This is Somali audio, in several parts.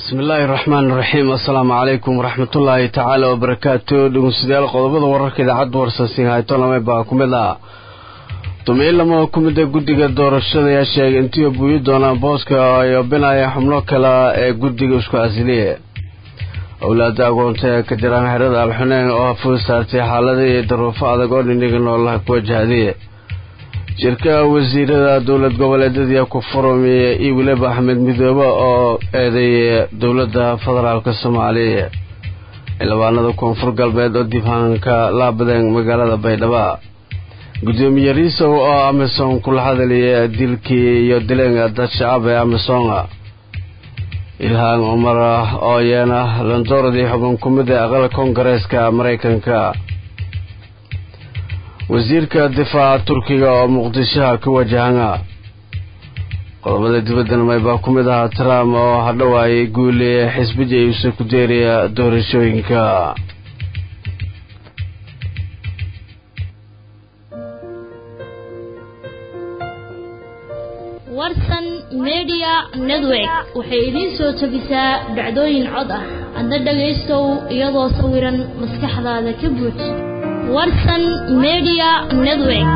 bismillaahi raxmaan raxiim assalaamu calaykum waraxmatullaahi tacaala wabarakaatu dhegeystayaal qodobada wararka idaacadda warsansiin hayto lame baa ku mid ah dumiilamo ku mida guddiga doorashada ayaa sheegay intii buuyi doonaan booska ay obinayaan xubno kale ee guddiga isku asiliye owlaada agoonta ee ka jiraan xerada alxuneyn oo ful saartay xaalada iyo daruufo adag oo dhiniga noolaha ku wajahday shirka wasiirada dowlad goboleedyada ku furamiya iyo weliba axmed midoobe oo eedeeyay dowladda federaalk soomaaliya xildhibaanada koonfur galbeed oo dibhaanka laabadeen magaalada baydhabo gudoomiye riisow oo amisom kula hadalaya dilkii iyo dileenga dad shacab ee amisonga ilhaan cumar oo yeena landooradii xubin ku mid ee aqal koongareeska maraykanka wasiirka difaaca turkiga oo muqdishoha ka wajahana qodobada dibaddan maybaa ku mid ahaa trump oo hadhowaayay guule xisbija iuse ku deeraya doorashooyinka warsan media network waxay idiin soo jebisaa dhacdooyin cod ah adna dhagaystow iyadoo sawiran maskaxdaada ka buuj warsan media network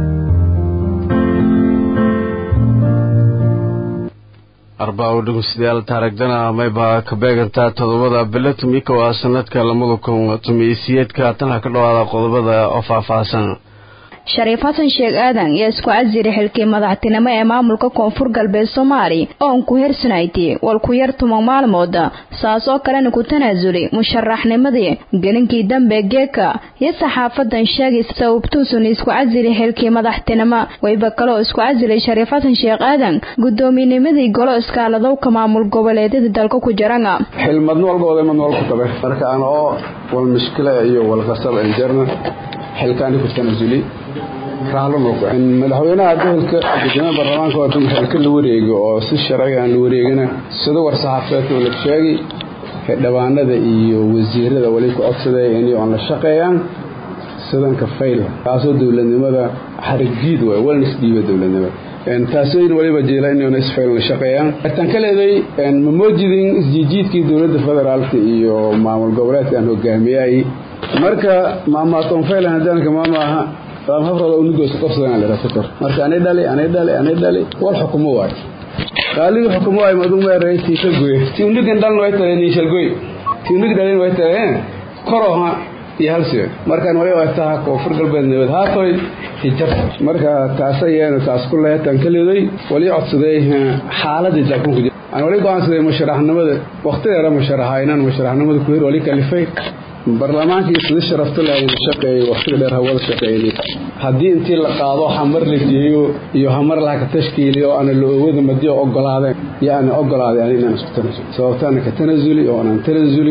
arbaa dhegeystayaal taaragdana maybaa ka beegantaa todobada bilo tumika waa sanadka lamada kun tumiisiyeedka tan ha ka dhawaada qodobada oo faahfaahsan shariif xasan sheekh aadan yaa isku casiri xilkii madaxtinimo ee maamulka koonfur galbeed soomaali oon ku hersanayti wal ku yar tuman maalmooda saas oo kalena ku tanaasuli musharaxnimadii gelinkii dambe geeka iyo saxaafadan sheegay sababtuusun isku casili xilkii madaxtinimo wayba kaloo isku casilay shariif xasan sheekh aadan gudoominimadii golo iskaaladowka maamul goboleedyada dalka ku jirana xilmadn walbooda mad wal ku tabe marka aan oo wal mushkila iyo wal qasab injerna xilkaani ku tanasuli madaxweynaha gobolka gudoomiyaha baarlamaanka oo xilka la wareego oo si sharciga aan la wareegina sida war saxaafadeedka la sheegay xildhibaanada iyo wasiirada wali ku codsaday inay aan la shaqeeyaan sidanka fayl taasoo dowladnimada xarigjiid waay walna isdhiiba dowladnimada taasooyin waliba jeela inayna isfayl la shaqeeyaan tan ka leeday ma moojidin isjiijiidkii dowladda federaalka iyo maamul goboleedka aan hogaamiyay marka maamaaton faylan hadaanka maama aha hafrada unigoos qabsadaan la fikir marka anay dhali anay dhali anay dhali wal xukumo waay qaaligi xukumo waay madu meeray tiisa goy ti unigan dhalna way tahay ni shalgoy ti unig dhalin way tahay koro ha iyo halsi markaan wali way tahay koonfur galbeed nabad haatoy hijar marka taas ayana taas ku leetan kaliday wali codsaday xaaladii dalkan ku jira aan wali go'aansaday musharaxnimada waqtigeeda musharaxaynan musharaxnimada ku hir wali kalifay baarlamaankii sida sharafta leh ayna shaqeeyay waqtiga dheer hawada shaqeeyay haddii intii la qaado xamar la geeyo iyo hamar laha ka tashkiiliyo ana la oowada madiyo ogolaadeen iyo ana ogolaaday ani inaan isku tanasulo sababtaana ka tanasuli oo anaan tanasuli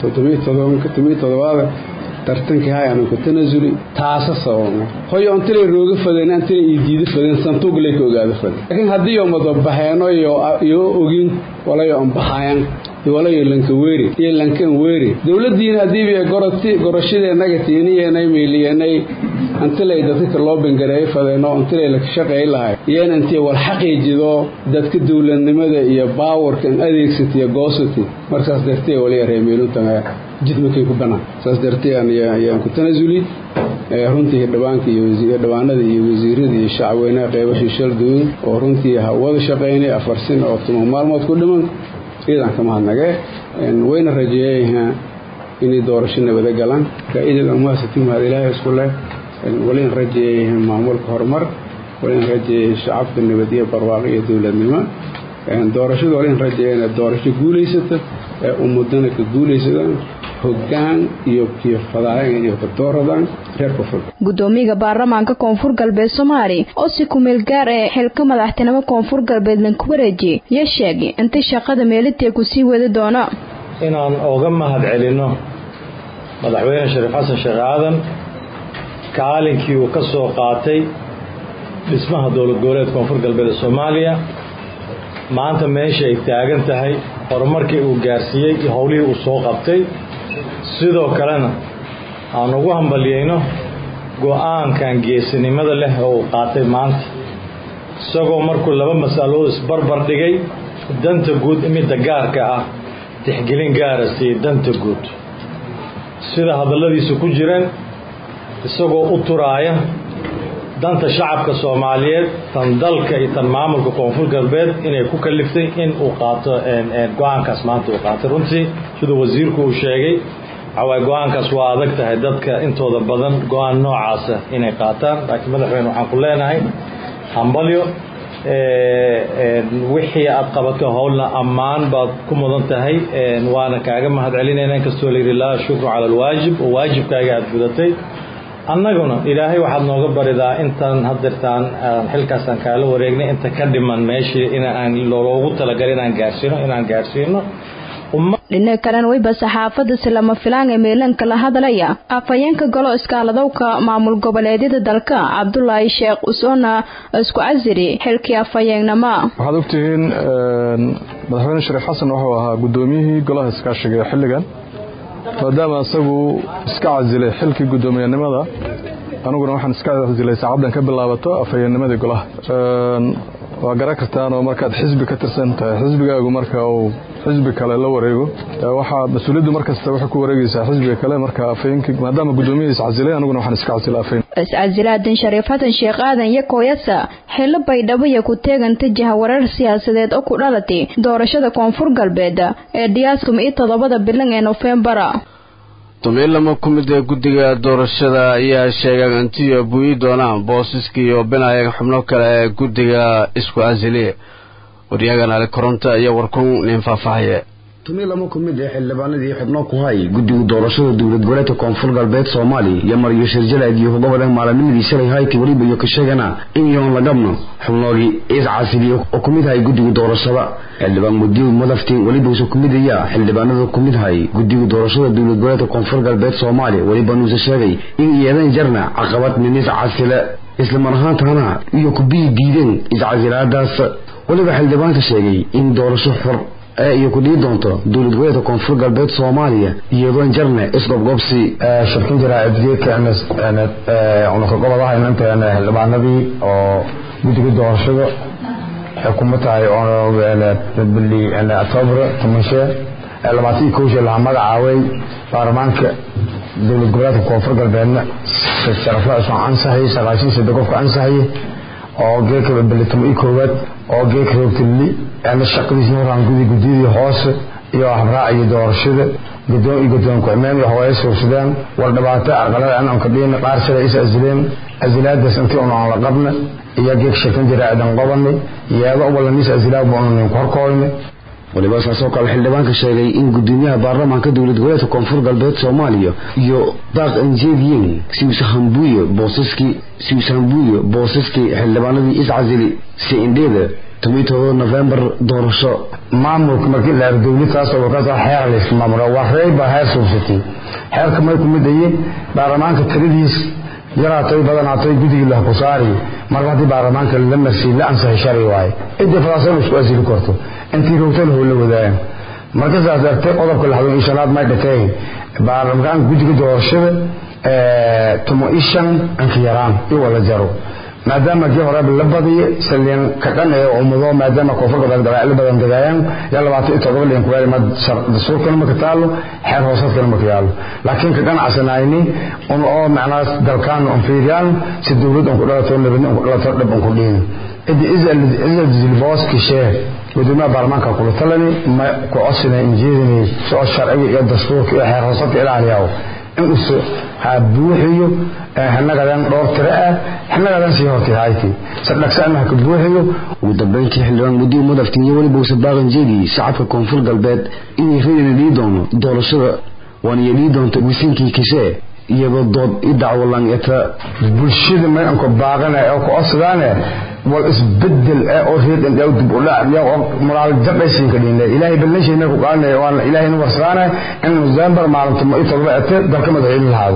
todobiyo todobaada tartankii hay aanu ka tanasuli taasa sababna hoyo antilay rooga fadeen antilay ii diida fadeen santuuglay ka ogaada fadeen laakiin haddii oo madabaxeeno iyo ogin walayo anbaxayan walayo lankaweeri iyo lankan weeri dowladiina hadiiba goroti gorashadeennaga tiiniyeenay meeliyeenay antilay dadka loo bangareeyo fadeeno antilay la shaqeey lahay iyeen intii wal xaqiijido dadka dowladnimada iyo baawarkan adeegsatiyo goosati markaas dartee waliya reemeeluntan jidmakay ku banaan saas dartee ayaan ku tanasuli runtii hidhibaanka iyo hidhibaanada iyo wasiirada iyo shacweynaha qeybashii shalduun oo runtii wada shaqeynay afar sin oo tuma maalmood ku dhiman ciidan kama hadnagee wayna rajeeyayhaa inay doorasho nabada galaan faa'iidada umahasati mahad ilaahay isku leh walina rajeeyayha maamulka horumar walina rajeeyay shacabka nabad iyo barwaaqo iyo dowladnimo doorashada walina rajeeyana doorasho guulaysata ee ummadana ka guulaysadaan hogaan iyo kiyofadaayan iyo kadooradaan reer koonfur gudoomiyaha baarlamaanka koonfur galbeed soomaali oo si kumeel gaar ee xilka madaxtinimo koonfur galbeed lanku wareejiyey iyo sheegay inta shaqada meelitee ku sii wadi doono inaan oga mahad celinno madaxweyne shariif xasan sheekh aadan kaalinkii uu ka soo qaatay dhismaha dowlad goboleed koonfur galbeed ee soomaaliya maanta meesha ay taagan tahay horumarkii uu gaarsiiyey iyo howlihii uu soo qabtay sidoo kalena aan ugu hambalyayno go-aankan geesinimada leh oo uu qaatay maanta isagoo markuu laba mas'alood isbarbar dhigay danta guud midda gaarka ah tixgelin gaara siiye danta guud sida hadalladiisa ku jireen isagoo u turaaya danta shacabka soomaaliyeed tan dalka iyo tan maamulka koonfur galbeed inay ku kaliftay in uu qaato go-aankaas maanta uu qaatay runtii siduu wasiirku uu sheegay waxawaay go-aankaas waa adag tahay dadka intooda badan go-aan noocaasa inay qaataan laakiin madaxweyne waxaan ku leenahay hambalyo wixii aad qabato howlna ammaan baad ku mudan tahay waana kaaga mahad celinayna inkastoo layidhi laa shukru cala alwaajib oo waajibkaaga aada gudatay annaguna ilaahay waxaad nooga baridaa intaan hadeertaan xilkaasaan kaala wareegnay inta ka dhiman meeshii inaan loogu talagalay inaan gaarsiino inaan gaarsiino dhinaca kalena weyba saxaafadda silama filaan ee meelanka la hadlaya afhayeenka golo iskaaladowka maamul goboleedyada dalka cabdulaahi sheekh usoona isku casiri xilkii afhayeengnama waxaad ogtihiin madaxweyne shariif xasan wuxuu ahaa guddoomiyihii golaha iskaashiga ee xilligan maadaama isagu iska casilay xilkii guddoomiyanimada aniguna waxaan iska casilay saacaddan ka bilaabato afhayeennimadii golaha waa garan kartaan oo markaad xisbi ka tirsan tahay xisbigaagu marka uu xisbi kale la wareego waxaa mas-uuliyaddu markasta waxay ku wareegaysaa xisbiga kale marka afhayeenkii maadaama guddoomiyihi iscasilay aniguna waxaan iska casilay afhayn iscasilaadan shariif xasan sheekh aadan iyo kooyasa xillo baydhabo iyo ku teeganta jahawareer siyaasadeed oo ku dhalatay doorashada koonfur galbeed ee dhiyaastum iyo toddobada bilan ee nofembara tumiilamo ku mid ee guddiga doorashada ayaa sheegay intiyo buyi doonaan boosiskii iyo binaayag xubno kale ee guddiga isku casiliye waryagan ali koronto iyo warkun nin faahfaahaye tumiilamo ku mid ee xildhibaanadii xubno ku hay guddiga doorashada dowlad goboleedka koonfur galbeed soomaaliya iyo mariyo shirjalaad iyo hogobada maalinimadii shalay hayti weliba iyo ka sheegana in yoon la dhabno xubnoogii is casiliye oo ku mid hay guddiga doorashada xildhibaan mudiw madaftiin weliba uuse ku midaya xildhibaanada ku mid hay guddiga doorashada dowlad goboleedka koonfur galbeed soomaaliya weliba nuuse sheegay in iyadan jarna caqabad nin is casile islamar ahaantana iyo kubiyi diideen iscasilaadaas weliba xildhibaanka sheegay in doorasho xor ee iyo ku dhii doonto dowlad goboleedka koonfur galbeed soomaaliya iyadoon jarne isgobgobsi shirkin jira abdiyeedka unakagobadaha inanteena xildhibaanadii oo guddiga doorashada xukumo tahay bili octoobar tobanshe labaatan iyo kow shee lahaa magacaaway baarlamaanka dowlad goboleedka koonfur galbeedna sharafla isoo ansaxay sagaashan sade qofka ansaxay oo geeka bili toban iyo koowaad oo geeka roogtili shaqadiisna horaan gudi guddiyadii hoose iyo habraac iyo doorashada gudoon iyo gudoon ku-ximeen iyo hawaaye suursadeen war dhibaato aqalada aan ka dhiin qaar shalay is asileen asilaadaas intii un aan la qabna iyo geeg sheekan jira aadan qobani yeedo walanis asilaad buu nin korkooyne waliba saasoo kale xildhibaanka sheegay in gudoomiyaha baarlamaanka dowlad goboleedka koonfur galbeed soomaaliya iyo daaq anjeediyen siwsahambuye boosaskii siwsahambuye boosaskii xildhibaanadii iscasili si indheeda tobantodoba novembar doorasho maamulka markii la dowladtaasoo warkaas xeer laysku maamula waa reey baa heer suubsatay xeerka may ku midaye baarlamaanka tiradiis yaraatay badanaatay guddigii lah ku saari marka haddii baarlamaanka la marsiy la ansaxay sharci waaye cidii fadaasana isku asili karto intii rogtana hoo la wadaagan marka saas dartee qodobka lixdan iyo shanaad may dhakay baarlamaanka guddiga doorashada tumo iyo shan anka yaraan iyo wala jaro maadaama kii horeba la badiyo saliin ka dhan ee umudo maadaama koonfur galbeed gabaacilo badan dagaayaan yaa labaatan iyo todoba liin kuyaali ma dastuurkana maka taalo xeer hoosaadkana maka yaalo laakiin ka ganacsanayni un oo macnaas dalkaan un fiiriyaan si dowlad un ku dhalato nabadni un ku dhalato dhib un ku dhiin idi izal zilbooski shee gudoomiyaha baarlamaanka kula talani ma ku codsinay injeedinay soo sharciga iyo dastuurka iyo xeer hoosaadka ilaaliyaw in us ha buuxiyo xinagadan dhowr tiro ah xinagadan sii hortirahayti sadhagsaana ha ka buuxiyo ugu dambeyntii xildhibaan mudiw madaftin iyo weliba use baaqan jeediyey shacabka koonfur galbeed inay rayna dhii doono doorashada waana iyo dhii doonto wisinkii kishee iyadoo dood i dacwalan eta bulshada may anku baaqana oo ku codsadaane wal isbedel ee oo reed in dhow dib u dhac iyo moraal jabaysiin ka dhiinay ilaahay ballanshayna ku qaanay waan ilaahay nu warsanaana in November maalinta ma ito ba ete dalka madaxweyne lahaado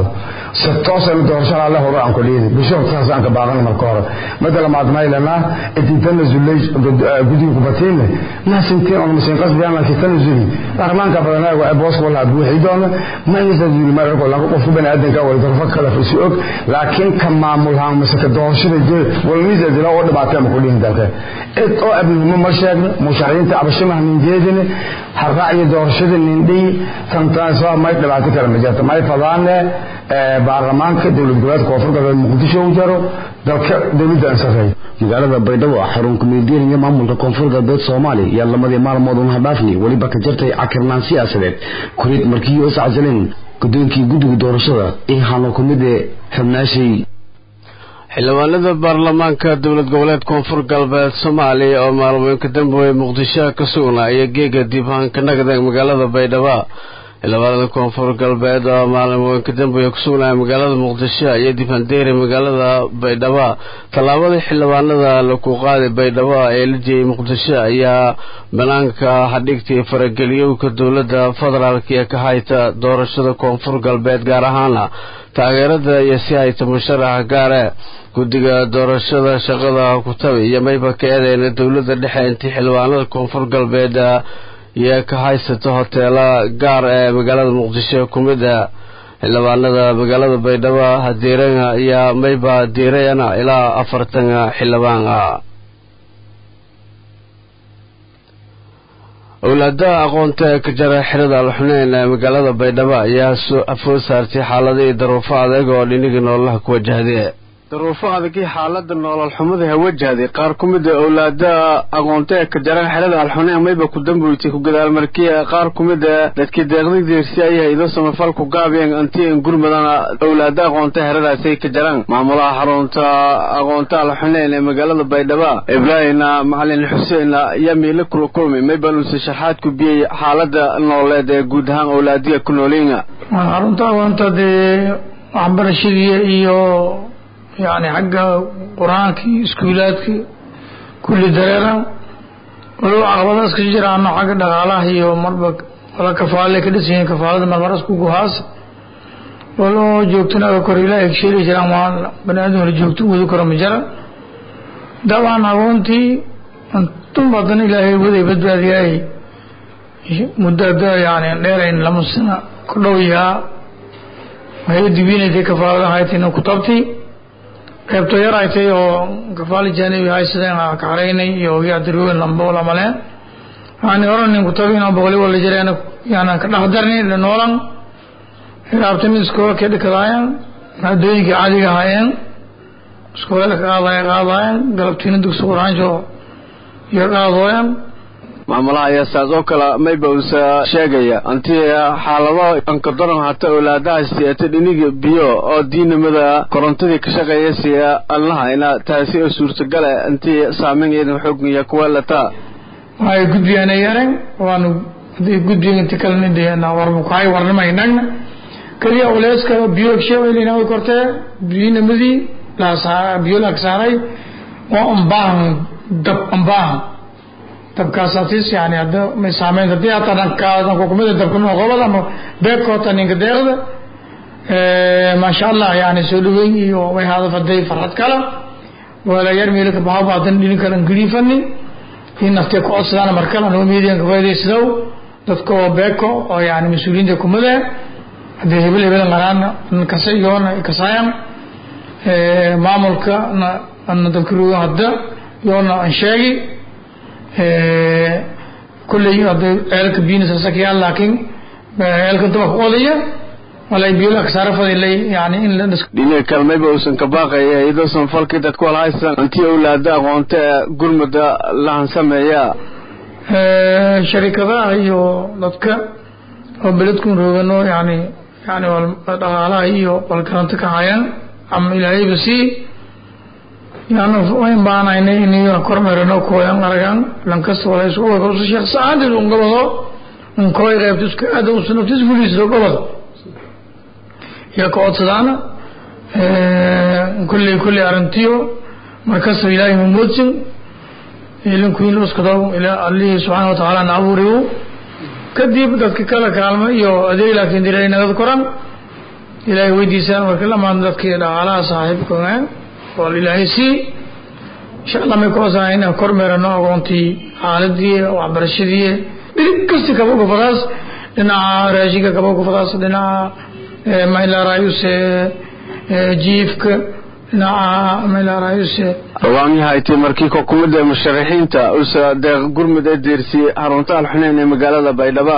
si toosaynu doorashada alle hore aan ku dhiidi bishop saas aan ka baaqana marka hore mada lamaad maylana intii tanazulay guddiga kubatiinle maasintiin on masin qasbiyaan laakiin tanazuli baarlamaanka badanaa waa booska walaa buuxi doona ma tanazuli marko laba qof bani aadanka way darfa kala fisi og laakiin ka maamulhaan mise ka doorashada jee walmiisa dila oo dhibaatay ma ku dhihin dalka cid oo abnimo ma sheegno musharaxiinta abashimaha min jeedine harraacyo doorashada nindhii tantaasoo may dhibaato kale ma jirto may fadaane baarlamaanka dowlad goboleedka koonfur galbeed muqdisho u jaro dalka dowladda aan sarreeyo magaalada baydhabo xarun kumeediyan iyo maamulka koonfur galbeed soomaaliya yaa lamadii maalmood un hadhaafni weliba ka jirtay cakirnaan siyaasadeed kurid markii is casaleen gudoonkii guddiga doorashada iyo hano ku mid ee xubnaashay xildhibaanada baarlamaanka dowlad goboleed koonfur galbeed soomaaliya oo maalmooyinka dambe muqdisho ka sugnaa iyo geega diibhaanka nagda magaalada baydhabo xildhibaanada koonfur galbeed oo maalmooyinka dambe ku sugnaya magaalada muqdisho iyo difandeeri magaalada baydhabo tallaabadii xildhibaanada laku qaaday baydhabo ee la jeeyay muqdisho ayaa banaanka hadhigtay farageliyowka dowladda federaalk ee ka hayta doorashada koonfur galbeed gaar ahaana taageerada iyo si hayta musharaxa gaare guddiga doorashada shaqada kutabi iyo mayba ka eedeyna dowladda dhexe intii xildhibaanada koonfur galbeed iyo ka haysata hoteela gaar ee magaalada muqdisho ku mid a xildhibaanada magaalada baydhabo hadiirana iyo mayba diirayana ilaa afartan xildhibaan ah owlaadaha aqoonta ee ka jara xirada alxuneyn ee magaalada baydhabo ayaa afoo saartay xaaladii daruufo adeeg oo dhinigii noolaha ku wajahday daruufo adagii xaalada noolol xumada ha wajahday qaar ku mid a owlaadaha aqoonta ee ka jaran xerada alxuneyn mayba ku damboytay ku gadaalmarkiya qaar ku mid a dadkii deeqday deersi ayay ido samafal ku gaabiyeen anti in gurmadana owlaada aqoonta xeradaasay ka jaraan maamulaha xarunta aqoonta alxuneyn ee magaalada baydhabo ibraahimna macalin xuseen ayaa miila kula kulmay maybanuuse shaxaad ku biyey xaalada nooleed ee guud ahaan owlaadiga ku nooliina xarunta aqoonta dee waxbarashadii iyo yani xagga qur-aankii iskuulaadka kulli dareera walow caqabadaas ka jiraano xagga dhaqaalaha iyo marba wala kafaale ka dhisanyihin kafaalada marmaras ku guhaas walo joogtana kor ilaahay ka sheeli jiraan waa bani aadam la joogto wadi karo ma jara dabcan aqoontii antun badan ilaahay waday badbaadiyaay muddada yani dheerayn lama sano ku dhow yahaa waxay dibiinaytay kafaalada haytina ku tabti qaybto yar ay tay oo kafaali jaanibi haysadeen ka xaraynay iyo yadirooyin lambo lamaleen yani oranin kutabin oo boqoli wala jireen yani ka dhaxdarni la noolan raabtami iskoola ka dhikadaayan maadooyinkii caadiga ahaayeen iskoola ka qaadaya qaadaayan galabtiina dugsi quraanjo iyo qaadooyan maamulaha ayaa saas oo kale mayba uusa sheegaya antii xaalado ankadoran hata owlaadaha siata dhiniga biyo oo diinimada korontadii ka shaqeeya siya allaha ina taasi oo suurtagale intii saameyn iyadan xoogniya kuwa lataa waxay gudbiyaan yaren waanu haday gudbiyan inti kalena deena warba kuhay warnamaynagna keliya culeyska biyo sheeweylina way kortee diinimadii laasaa biyo laag saaray oo ambaahan dab ambaahan dabkaasatis yani hadda may saameyn haddii hataa dhanka kumida dabka noqobada ama beekoota ninka deeqda maasha allah yani soo dhaweyn iyo way hadafaday farxad kala wala yar meelo ka baxaba hadan dhinin kala ngiliifani in naftee ku codsadaan markala noo miidiyan ka faa'idaysadaw dadka oo beeko oo yani mas-uuliyiinta kumada haddii hebel hebel qaraan kasa iyoona kasaayan maamulka na dadka ruga hadda yoona aan sheegi kulley hadday ceelka biyinisa sakiyaan laakiin ceelka dabaka odaya walay biyo la kasaara fadilay yani in la dhis dhinaca kale mayba uusan ka baaqaya iyadoo sanfalkii dadku wala haysan intii owlaada aqoonta ee gurmada lahan sameeya sharikadaha iyo dadka oo beledkun roogano yani yani dhaqaalaha iyo walgaranta ka hayaan ama ilaahayba sii yani wayn baanaynay inay kormeerano kooyan aragan lankasta walays usu sheekh saacadii un gobado un kooy qaybta isku aada usu naftis fuliisdo gobado iyo ka codsadaana kulley kulley arrintiyo markasta ilaahay mamoodsin ilinkuin uskado ila allihii subxaana watacaala na abuuriyo kadib dadka kala kaalmo iyo adeeg laakiin dilay nagad koran ilaahay weydiisaan marka lamaan dadkii dhaqaalaha saaxiibkogaan wal ilaahay sii insha allah may kuwasaa inaan kormeerano aqoontii xaaladii waxbarashadii dhirib kasti kaba gufadaas dhinaca raashinka kaba gufadaas dhinaca maylarayuse jiifka dhinaca maylarayuse hogaamyahayti markii xukuumadda musharaxiinta usa deeq gurmud ee deersiyey harunta alxuneyn ee magaalada baydhabo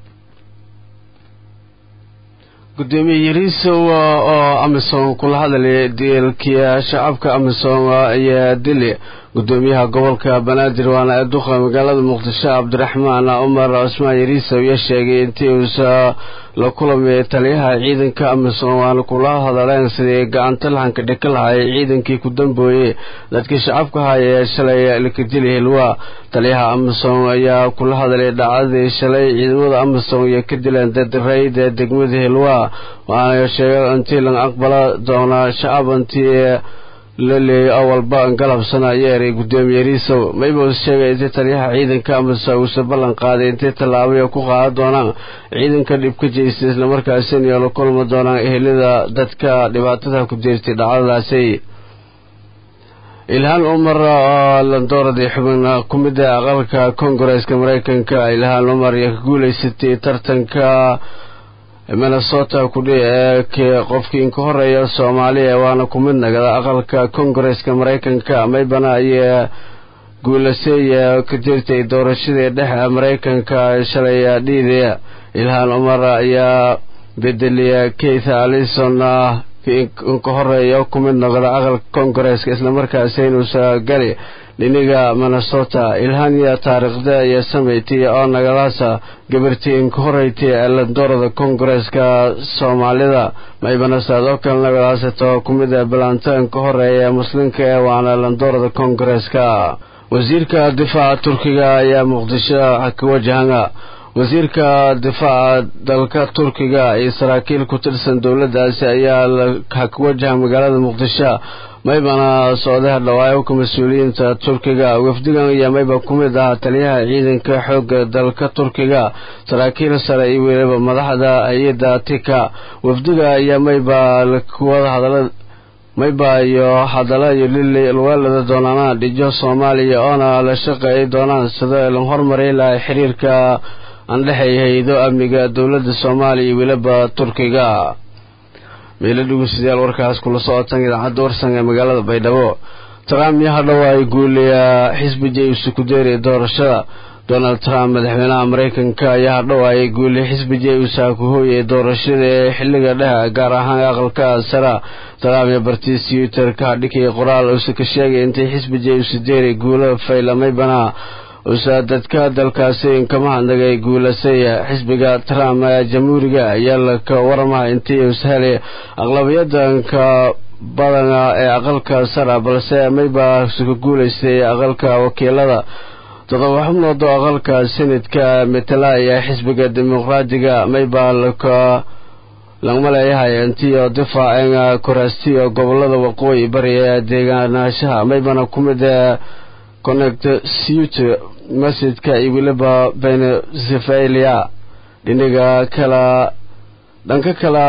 gudoomiye yariisow oo amisom kula hadlaya diilkiya shacabka amisom ayaa dili gudoomiyaha gobolka banaadir waana ee duqa magaalada muqdisho cabdiraxmaan cumar cusmaan yariisow ayaa sheegay intii uusa la kulamay taliyaha ciidanka amisom waana kula hadaleen sidii gacanta lahanka dhika lahay ciidankii ku dambooyey dadkii shacabka haya ee shalay lakadili hilwa taliyaha amisom ayaa kula hadlay dhacdadii shalay ciidamada amisom iyo ka dileen dadarayda degmada hilwa waana sheegay intii laga aqbala doonaa shacab intii la leeyay awalba galabsana yeeray gudoomiye riisow mayba sheegay intii taliyaha ciidanka amase uusa ballan qaaday intay tallaabaya ku qaadan doonaan ciidanka dhib ka jeystay islamarkaasina iyo la kulmi doonaan ehelada dadka dhibaatada ku jeertay dhacdadaasi ilhaan umar oo landooradii xubin ku mida aqalka kongareeska mareykanka ilhaan umar iyo ka guuleysatay tartanka minnesota kudhi ee qofkii inka horeeya soomaaliya waana ku mid nagada aqalka kongareeska mareykanka maybana ayaa guulasay ka jirtay doorashadii dhexe mareykanka shalay dhiidaya ilhaan umar ayaa bedeliya keith alison inka horeeya ku mid noqda aqalka kongareeska islamarkaasi inuusa gali dhiniga minnesota ilhaaniya taariikhda iyo samaytay oo nagadaasa gabartii inka horeytay ee landoorada kongareeska soomaalida maybana saadoo kale nagadaasata ku mid a balanta inka horeeya ee muslimka ee waana landoorada kongareeska wasiirka difaaca turkiga ayaa muqdisho ka wajahana wasiirka difaaca dalka turkiga iyo saraakiil ku tirsan dowladaasi ayaa ka wajaha magaalada muqdisho maybana socdaha dhawaayoka mas-uuliyiinta turkiga wafdigan iyo mayba ku mid ah taliyaha ciidanka xoogga dalka turkiga saraakiil sare iyo weliba madaxda hay-adda tika wafdiga iyo mayba kuwada hadala mayba iyo hadalla iyo lili lweelada doonaana dhijo soomaaliya oona la shaqeey doonaan sida la hormari lahay xiriirka aan dhexeeya hay-ado amniga dowladda soomaaliya iyo weliba turkiga meelo dhegeystayaal warkaas kula socotan idaacadda warsan ee magaalada baydhabo trump iyo hadhow ay guuliyaa xisbiga isu ku deeray doorashada donald trump madaxweynaha mareykanka ayaa hadhow ay guuliya xisbiga uusa ku hooyay doorashada ee xilliga dhexe gaar ahaan aqalka sara trump iyo bartiis twitterka hadhikay qoraal uusa ka sheegay intay xisbiga isu deeray guulo faylamaybana usa dadka dalkaasi inkama hadnagay guulasay xisbiga trump ee jamhuuriga ayaa laka waramaha intii ushelay aqlabiyadanka badana ee aqalka sara balse mayba ka guulaystay aqalka wakiilada todoba xubnood oo aqalka senadka metelaya xisbiga dimuqraadiga mayba laka lagma leeyahay intiyo difaaceen koraastiyo gobolada waqooyi bari ee deegaanaashaha maybana ku mid connect suit masjidka iyo weliba venezevelia dhiniga kala dhanka kala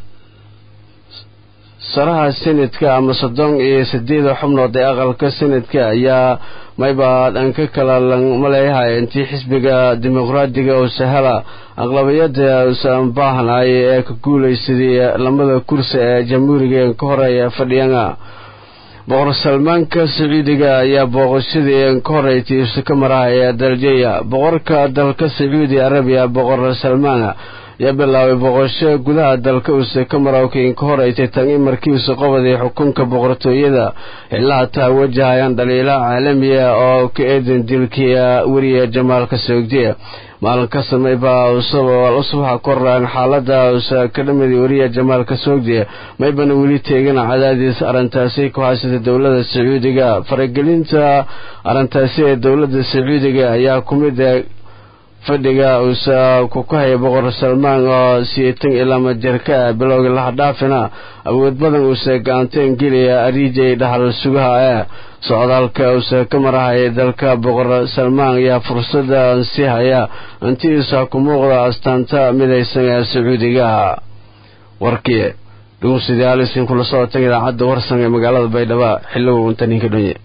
saraha senadka ama soddon iyo sideeda xubnood ee aqalka senadka ayaa mayba dhanka kala lagma leeyahay intii xisbiga dimuqraadiga oo sahela aqlabiyada usan baahnay ee ka guulaysaday lamada kursi ee jamhuuriga ka horeeya fadhiyana boqor salmaanka sacuudiga ayaa booqashadii ka horeytay isu ka marahaya daljeya boqorka dalka sacuudi arabiya boqor salmaan ayaa bilaabay booqasho gudaha dalka uuse ka marowkii ka horeytay tan in markiisu qabaday xukunka boqortooyada xilaha taa wajahayaan dhaliila caalamiya oo ka eedan dilkiya weriya jamaalka soogdiya maalin ka samayba usbaxa koraan xaalada usa ka dhamida weriya jamaalka soogdiya maybana weli teegana cadaadiis arrintaasi ku haysata dowlada sacuudiga faragelinta arrintaasi ee dowlada sacuudiga ayaa ku mid fadhiga uusa ku kahaya boqor salmaan oo siyeetan ilaa majarka ah bilowgii lahadhaafina awood badan uusa gacanteen geliya ariijay dhaxal sugaha ee socdaalka uusa ka marahaya dalka boqor salmaan ayaa fursada sii haya intiisa ku muuqda astaanta midaysan ee sacuudiga warkii dhugunsidayaal isin kula socotan idaacadda warsan ee magaalada baydhabo xilligu inta ninka dhonye